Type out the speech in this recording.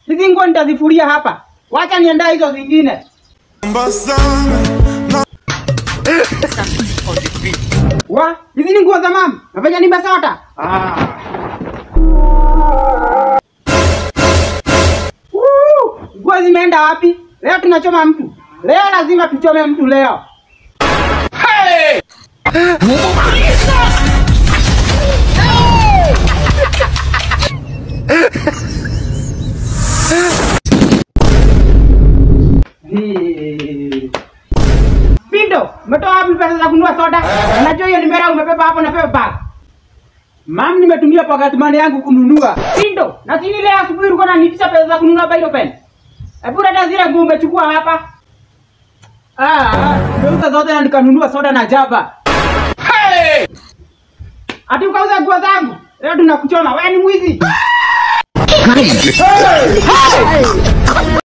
Hizi nguo nitazifuria hapa. Wacha niandae hizo zingine. Wa, hizi ni nguo za mama. Nafanya ni basota. Ah. Woo! Nguo zimeenda wapi? Leo tunachoma mtu. Leo lazima tuchome mtu leo. Hey. Pindo, umetoa wapi pesa za kununua soda? Unajua hiyo nimera umebeba hapo na pepe bag. Mam, nimetumia pocket money yangu kununua. Pindo, na sini leo asubuhi ulikuwa unanitisha pesa za kununua Biro pen. Hebu dada zile nguo umechukua hapa. Ah, nimeuza zote na nikanunua soda na jaba. Hey! Ati ukauza nguo zangu? Leo tunakuchoma. Wewe ni mwizi.